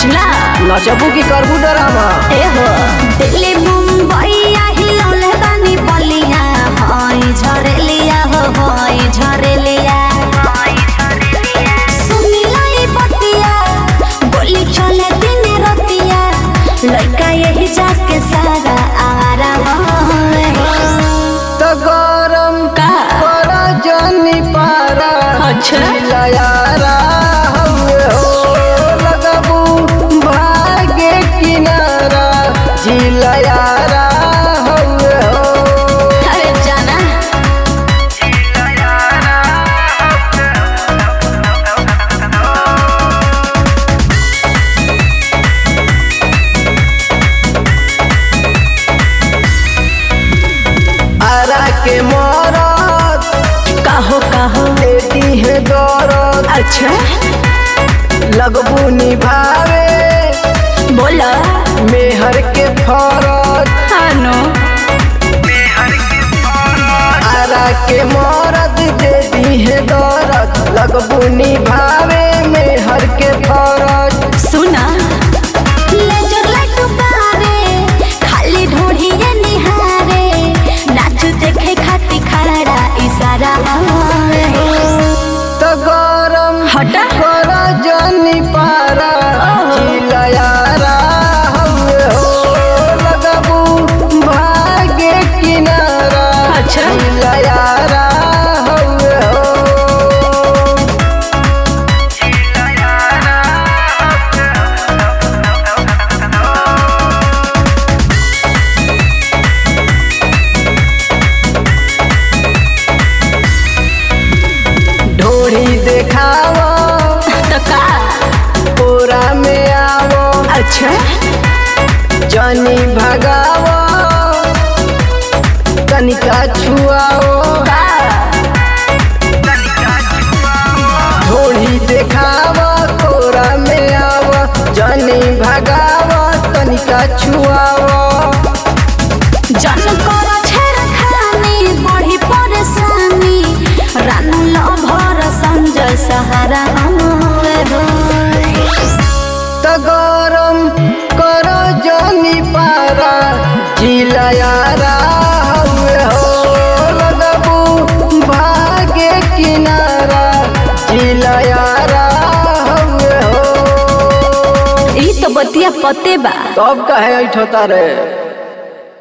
बुझला नचबू की करबू डरामा ए हो दिल्ली मुंबई हिलौले बानी बलिया हई झरेलिया हो हई झरेलिया सुनिला ई बतिया बोली चले दिन रतिया लड़का यही जाके सारा आरा होवे तो गरम का बड़ा जानी पारा अच्छा। चिल्लायारा हवे हो लगबू भागे किनारा झिलयारा हवे हो अरे जाना आरा के मरद कहो कहो लेती है दौरद अच्छा लगबू निभावे बोला मेहर के फरज हानो आरा के मरद दे दी है दौरद लगबू निभावे मेहर के फरज सुना लेजर लाइट बारे खाली ढोढ़िए निहारे नाच देखे खाती खड़ा इशारा हवे तो गरम हटा बड़ा जानी पारा ओहो। चिल्लायारा हवे हो लगबू भागे किनारा अच्छा। चिल्लायारा हवे हो ढोड़ी देखावा तो का पूरा में आवो अच्छा जानी भगावो तनिका छुआओ का ढोड़ी देखावो कोरा में आवो जानी भगावो तनिका छुआओ जन कर छेड़ खानी बड़ी परेशानी रानू लभर संजय सहारा हवे रोए त गरम करो जानी पारा जिलायारा हवे हो लगबू भागे किनारा जिलायारा हवे हो ई तो बतिया पते बा तब कहे ऐठोता रे